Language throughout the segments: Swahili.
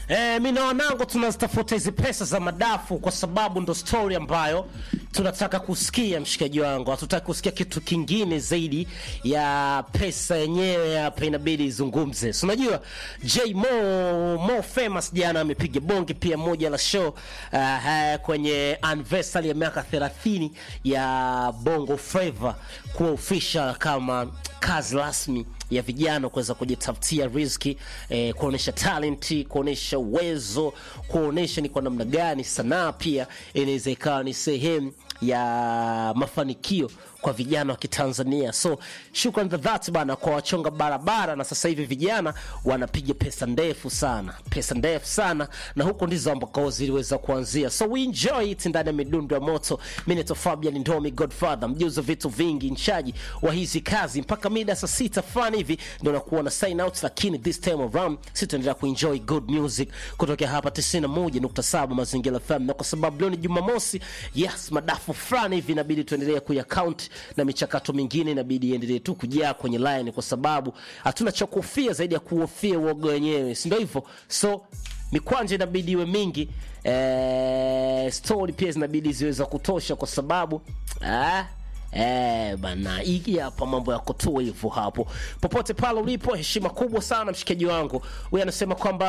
Eh, mi na wanangu tunazitafuta hizi pesa za madafu kwa sababu ndo story ambayo tunataka kusikia, mshikaji wangu. Hatutaki kusikia kitu kingine zaidi ya pesa yenyewe hapa, inabidi izungumze. So unajua J Mo Mo famous jana amepiga bonge pia moja la show uh, kwenye anniversary ya miaka 30 ya Bongo Flava kuwa official kama kazi rasmi ya vijana kuweza kujitafutia riziki eh, kuonesha talenti, kuonesha uwezo, kuonesha ni kwa namna gani sanaa pia inaweza ikawa ni sehemu ya mafanikio kwa vijana wa Kitanzania. So shukran za dhati bana kwa wachonga barabara, na sasa hivi vijana wanapiga pesa ndefu sana, pesa ndefu sana, na huko ndizo ambako ziliweza kuanzia. So we enjoy it ndani ya midundo ya moto. Mimi naitwa Fabian Ndomi Godfather, mjuzi wa vitu vingi, nchaji wa hizi kazi mpaka mida saa sita fulani hivi ndio nakuwa na sign out, lakini this time around sitaendelea kuenjoy good music kutokea hapa 91.7 Mazingira FM, na kwa sababu leo ni Jumamosi, yes, madafu fulani hivi inabidi tuendelee kuyakaunt na michakato mingine inabidi iendelee tu kujaa kwenye line, kwa sababu hatuna cha kuhofia zaidi ya kuhofia uoga wenyewe, si ndio hivyo? So mikwanja inabidi iwe mingi eh, story pia zinabidi ziweza kutosha, kwa sababu ah, Eh, bana hii hapa mambo ya kutoa hivyo hapo. Popote pale ulipo, heshima kubwa sana mshikaji wangu. Huyu anasema kwamba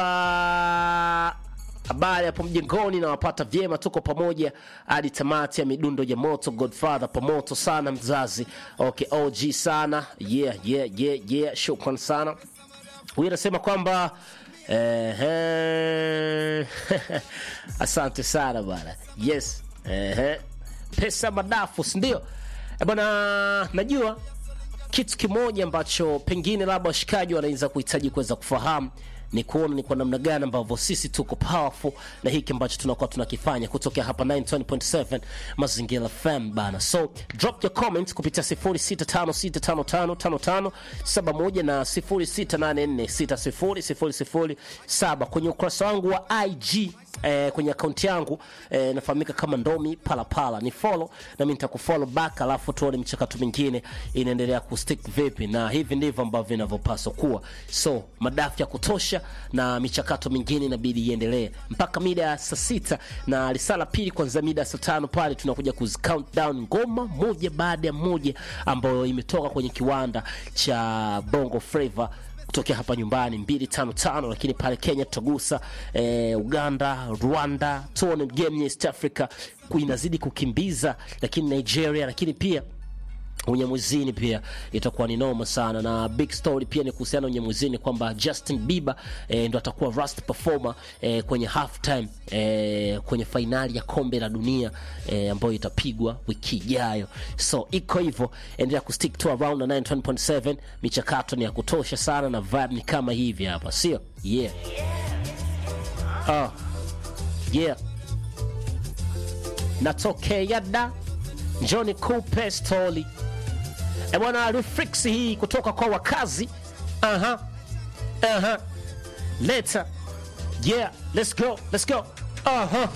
habari hapo mjengoni na wapata vyema, tuko pamoja hadi tamati ya midundo ya moto. Godfather pamoto sana mzazi. Okay, OG sana. Yeah, yeah, yeah, yeah. Shukran sana. Huyu anasema kwamba eh, asante sana bana. Yes. Eh, pesa madafu, si ndio? Eh, bwana najua kitu kimoja ambacho pengine labda washikaji wanaweza kuhitaji kuweza kufahamu ni kuona ni kwa namna gani ambavyo sisi tuko powerful na hiki ambacho tunakuwa tunakifanya kutokea hapa 920.7 Mazingira FM bana. So drop your comment kupitia 0656555571 na 0684600007 kwenye ukurasa wangu wa IG eh, kwenye akaunti yangu eh, nafahamika kama Ndomi Palapala. Ni follow na mimi nitakufollow back, alafu tuone michakato mingine inaendelea kustick vipi, na hivi ndivyo ambavyo inavyopaswa kuwa. So madafu ya kutosha na michakato mingine inabidi iendelee mpaka mida ya saa sita na risala pili kwanza mida ya saa tano pale tunakuja kuzi count down ngoma moja baada ya moja ambayo imetoka kwenye kiwanda cha Bongo Flava kutokea hapa nyumbani 255 lakini pale Kenya tutagusa eh, Uganda, Rwanda, tuone game ya East Africa inazidi kukimbiza, lakini Nigeria, lakini pia unyamwezini pia itakuwa ni noma sana, na big story pia ni kuhusiana na unyamwezini kwamba Justin Bieber eh, ndo atakuwa rust performer eh, kwenye halftime eh, kwenye fainali ya kombe la dunia eh, ambayo itapigwa wiki ijayo. So iko hivyo, endelea kustick to around na 91.7. Michakato ni ya kutosha sana na vibe ni kama hivi hapa, sio? Yeah. Ah. Yeah. Natokea da Johnny Coupe Stoli. E bwana, reflex hii kutoka kwa wakazi. Aha. Aha. Leta. Yeah, let's go. Let's go. Aha.